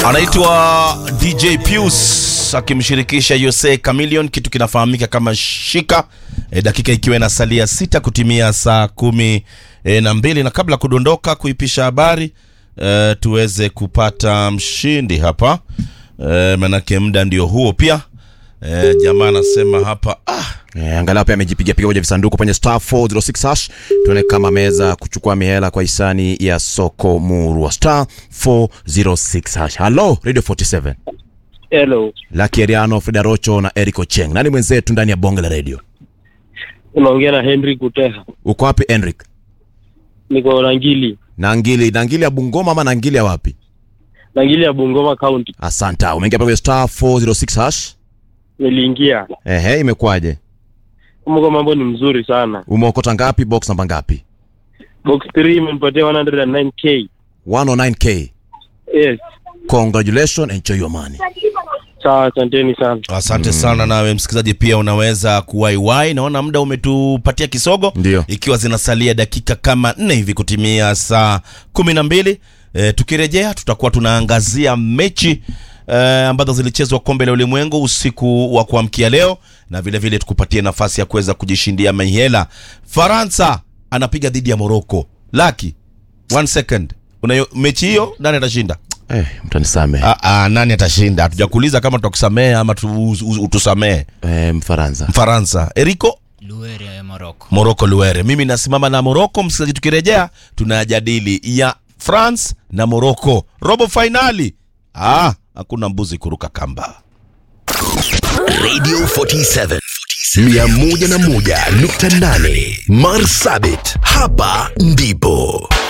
anaitwa dj pius akimshirikisha yose camilion kitu kinafahamika kama shika e, dakika ikiwa inasalia sita kutimia saa kumi e, na mbili na kabla kudondoka kuipisha habari e, tuweze kupata mshindi hapa e, manake muda ndio huo pia e, jamaa anasema hapa ah, Eh, angalau pia amejipiga piga moja visanduku kwenye star 406 hash tuone kama ameweza kuchukua mihela kwa hisani ya soko murwa star 406 hash halo radio 47 Hello, Lucky Eriano, Frida Rocho na Eric Ocheng. Nani mwenzetu ndani ya bonge la radio? unaongea na Henry Kuteha, Uko wapi Enric? niko Nangili, Nangili, Nangili ya Bungoma ama Nangili ya wapi? Nangili ya Bungoma County. Asanta. Umeingia pale kwenye star 406 hash. Niliingia Ehe, imekuwaje? kumbuka, mambo ni mzuri sana. Umeokota ngapi? Box namba ngapi? Box 3 imenipatia 109k. 109k. Yes, Congratulations, enjoy your money. sawa, asanteni sana. asante sana nawe msikilizaji pia unaweza kuwaiwai naona muda umetupatia kisogo Ndio. ikiwa zinasalia dakika kama nne hivi kutimia saa kumi na mbili e, tukirejea tutakuwa tunaangazia mechi e, ambazo zilichezwa kombe la ulimwengu usiku wa kuamkia leo na vile vile tukupatie nafasi ya kuweza kujishindia mihela faransa anapiga dhidi ya moroko laki one second unayo mechi hiyo nani atashinda Eh, mtanisame. Ah, ah, nani atashinda hatujakuuliza kama tutakusamehe ama tu, u- utusamehe Eh, Mfaransa. mfaransa eriko Luere ya Morocco. moroko luere mimi nasimama na moroko msikilizaji tukirejea tunajadili ya france na moroko robo fainali ah, hakuna mbuzi kuruka kamba Radio 47 101.8 Marsabit, hapa ndipo